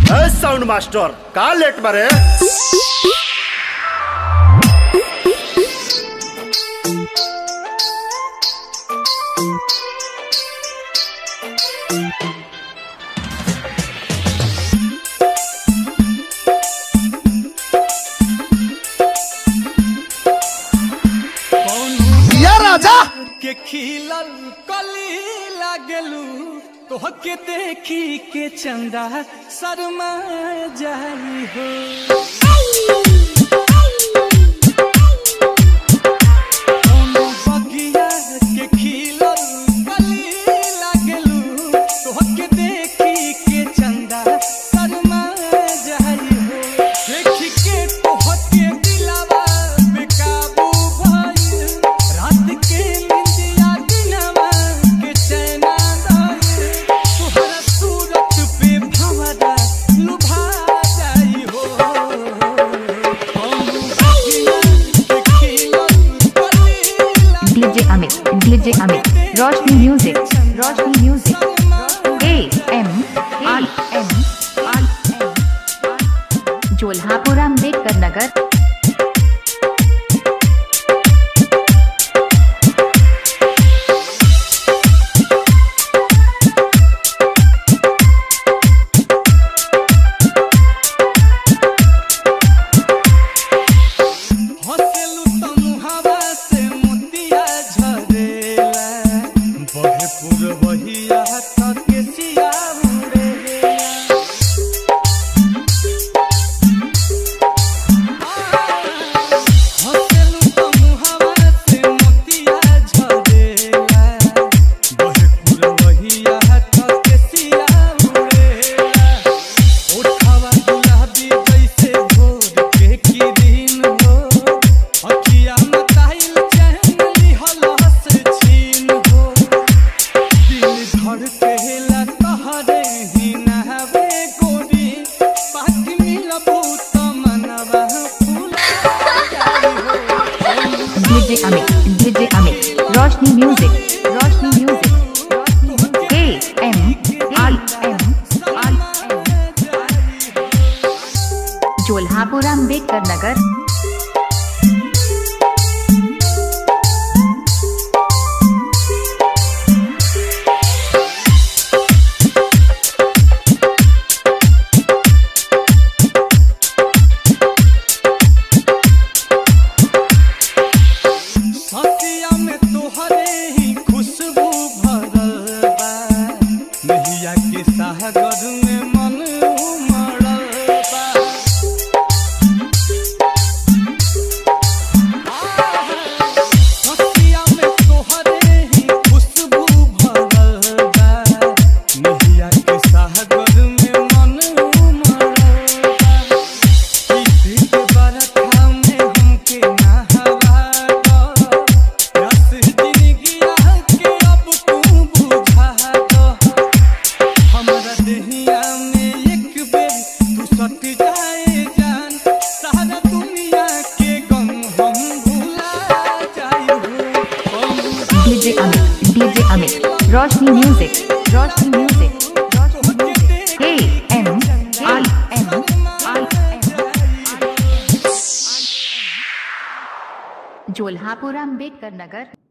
ए sound master का लेट बारे या राजा के खिलल कली लागलू तोहके देखी के चंदा शर्मा जाई हो कौनो बगिया के खिलल कली लागलू तोहके देखी के चंदा शर्मा जाई हो देखी के तोहके दिलावा बेकाबू भइल रात के निंदिया दिनवा के चैना दाई तोहरा सूरत पे भंवरा लुभा जाई हो कौनो बगिया के खिलल कली लागलू DJ Amit DJ Amit Roshni music Roshni music A M I M I M Jolhapur Ambedkar Nagar हँसेलू त मुहावा से मोतिया झरेला बहे पुरवहिया त केसिया उड़ेला हँसेलू त मुहावा से मोतिया झरेला बहे पुरवहिया त केसिया उड़ेला उठावा गुलाबी जैसे भोर के किरीन हो अखिया में ताइल चैन लिहल हस छीन हो दिल धड़ केला तहरे ही नहवे गोरी पाक मिलबू त मनवा फूला जाई हो DJ Amit DJ Amit Roshni music Roshni music A M I M I M Jolhapur Ambedkar Nagar ससिया में तोहरे ही खुशबू भरल बा नहिया के सागर में मन उमड़ल बा ससिया में तोहरे ही खुशबू भरल बा नहिया के सागर में मन उमड़ल बा DJ Amit DJ Amit Roshni music Roshni music Roshni music A M I M I M Jolhapur Ambedkar नगर